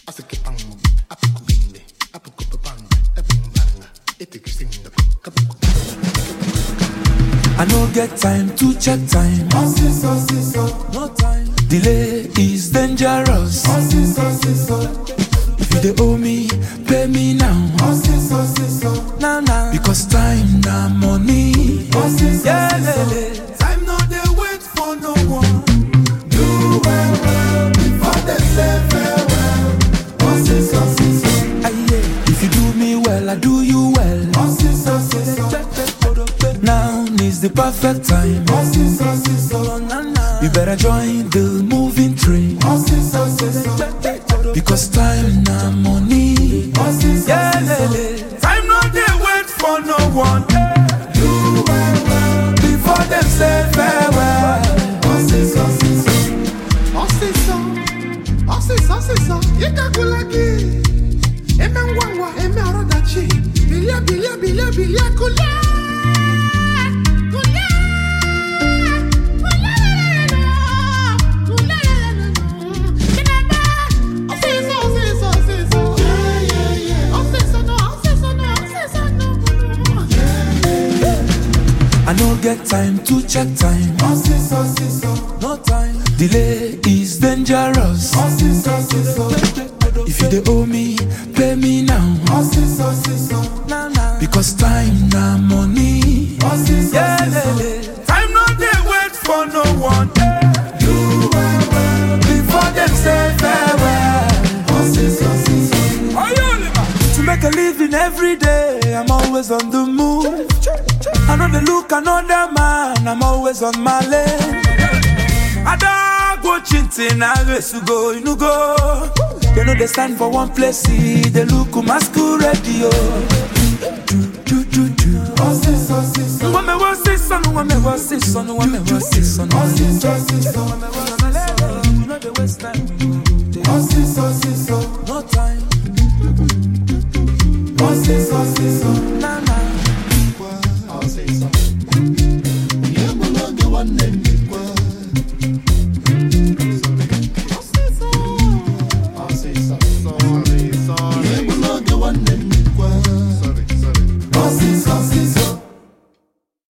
I no get time to check time. No time. Delay is dangerous. If you dey owe me, pay me now. Now now. Because time na money. Yeah, lele. Time no dey wait for no one. Do well well before they say farewell. Osiso siso, Aye, If you do me well, I do you well. osiso siso, Now is the perfect time. osiso siso, You better join the moving train. osiso siso, Because time na money. osiso Yeah, siso. lele. Time no dey wait for no one. Do well well before them say farewell. Osiso siso, osiso, osiso siso, ikakulaki. Eme ngwangwa, eme arodachi. Bilia bilia bilia bilia kula. Kula. I no get time to check time. No time. Delay is dangerous. If you dey owe me, pay me now. Now now. Because time na money. Yeah, lele. Time no dey wait for no one. Do well well before them say farewell. To make a living every day, I'm always on the move. I know they look another man, I'm always on my lane. I don't go chinting, I race to go, you know go. They know they stand for one place, see, they look masquerade, yo. Do, do, do, do. When me was this son, when me was this son, when me was this son, when me was this son. You know the waste time, no time, nah, nah.